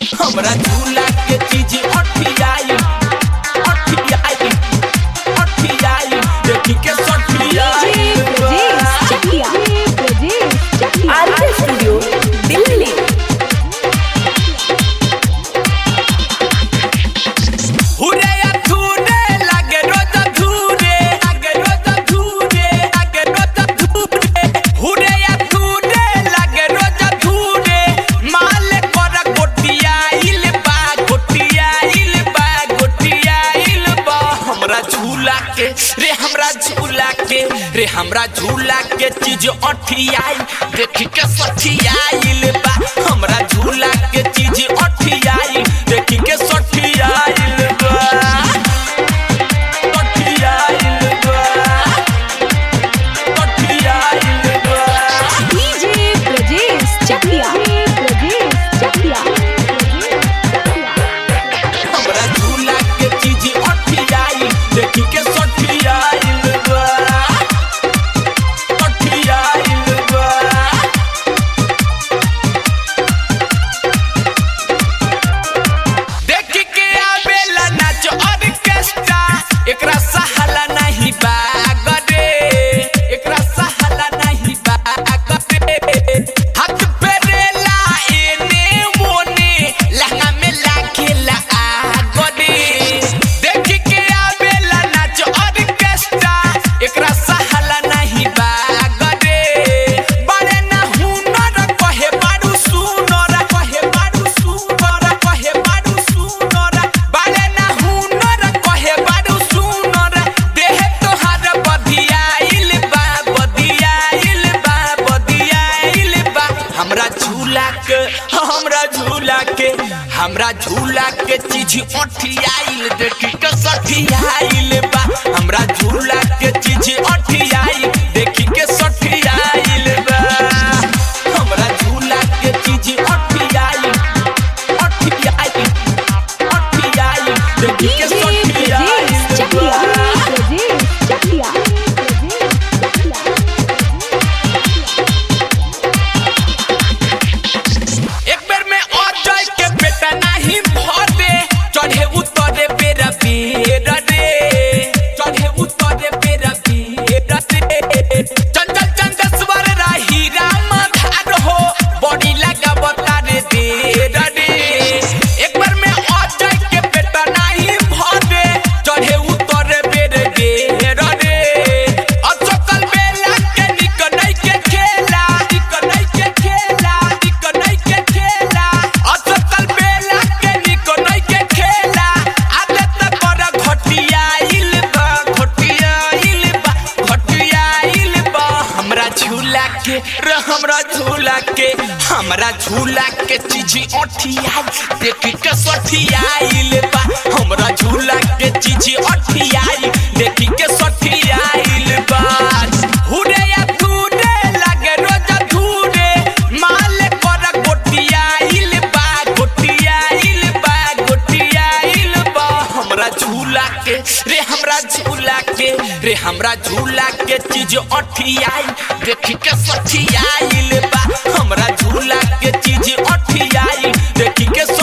हमरा झूला के चीज अठियाई अठियाई अठियाई देखी के सठियाई आरके स्टूडियो दिल्ली हुरे या धूरे लागे रोज धूरे लागे रोज धूरे लागे रोज धूरे हुरे या धूरे लागे रोज धूरे माल कर गोटिया इल बा गोटिया इल बा गोटिया इल बा हमरा झूला के रे हमरा झूला के रे हमरा झूला के चीज अठियाई देखी के सठियाइल बा हमरा झूला के चीज अठियाई देखी के सठियाइल बा सठियाइल बा सठियाइल बा हमरा झूला के चीज अठियाई देखी के सठियाइल बा सठियाइल बा देखी के आवेला नाच ऑर्केस्ट्रा एकरा सहाला नहीं बागरे एकरा सहाला नहीं बागरे हाथ फेरेला एने मोने लहंगा में लागेला आगरे देखी के आवेला नाच ऑर्केस्ट्रा एकरा सहाला नहीं बागरे बड़े ना हुनर कहे बारू सुनर कहे बारू सुनर कहे बारू सुनर बड़े ना हुनर कहे बारू सुनर देह तोहार बदियाइल बा बदियाइल बा बदियाइल बा हमरा झूला के हमरा झूला के हमरा झूला के चीज अठियाइल देखी के सठियाइल बा हमरा झूला के चीज अठियाइल देखी के सठियाइल बा हमरा झूला के चीज अठियाइल अठियाइल अठियाइल देखी के सठियाइल बा एक बेर में और जाय के बेटा नहीं भर दे चढ़े उतरे बेरा बेरा रे चढ़े उतरे बेरा बेरा रे चंचल चंचल स्वर राही राम धार हो बड़ी लगा बता रे देरा रे एक बार में और जाय के बेटा नहीं भर दे चढ़े उतरे बेरे बेरा रे अचकल बेला के निक नहीं के खेला निक नहीं के खेला निक नहीं के खेला अचकल बेला के निक नहीं के खेला आले तक कर घटिया इल बा घटिया इल बा घटिया इल बा हमरा झूला के रे हमरा झूला के हमरा झूला के चीज अठिया देख के सठियाइल बा हमरा झूला के चीज अठियाई देख के सठियाइल बा हुरे या धूरे लागे रोज धूरे माल कर गोटियाइल बा गोटियाइल बा गोटियाइल बा हमरा झूला के रे हमरा झूला के रे हमरा झूला के चीज अठियाई देख के सठियाइल बा हमरा झूला के चीज अठियाई देख के